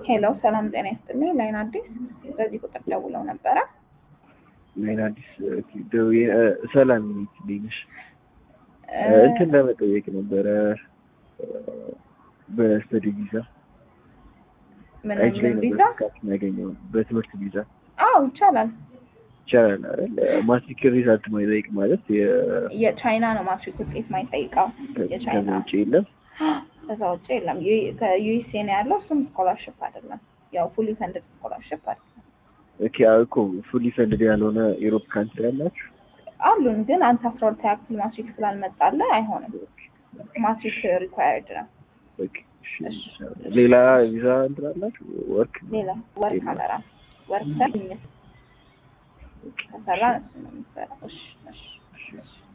ሄሎ ሰላም ጤና ይስጥልኝ። ላይን አዲስ በዚህ ቁጥር ደውለው ነበረ። ላይን አዲስ ደውዬ ሰላም ነሽ? እንትን ለመጠየቅ ነበረ በስተዲ ቪዛ ምን አይች ላይ ምን ነበር ቪዛ? እስካሁን ያገኘው በትምህርት ቪዛ አዎ ይቻላል። ይቻላል አይደል? ማትሪክ ሪዛልት ማይጠይቅ ማለት የ- የቻይና ነው ማትሪክ ውጤት ማይጠይቀው ከዛ የቻይና ውጭ የለም። ከዛ ውጭ የለም። ዩ- ከዩኤስኤ ነው ያለው። እሱም ስኮላርሽፕ አይደለም፣ ያው ፉሊ ፈንድድ ስኮላርሽፕ አይደለም። ኦኬ እኮ ፉሊ ፈንድድ ያልሆነ ዩሮፕ ካንትሪ ያላችሁ አሉን ግን አንተ አስራ ሁለተኛ ክፍል ማትሪክ ስላልመጣልህ አይሆንም። ማትሪክ ሪኳየርድ ነው። ኦኬ፣ እሺ። ሌላ ቪዛ እንትን አላችሁ? ወርክ ሌላ ወርክ አበራ ወርክ ሰር ከሰራ እሱ ነው የሚሰራው። እሺ እሺ እሺ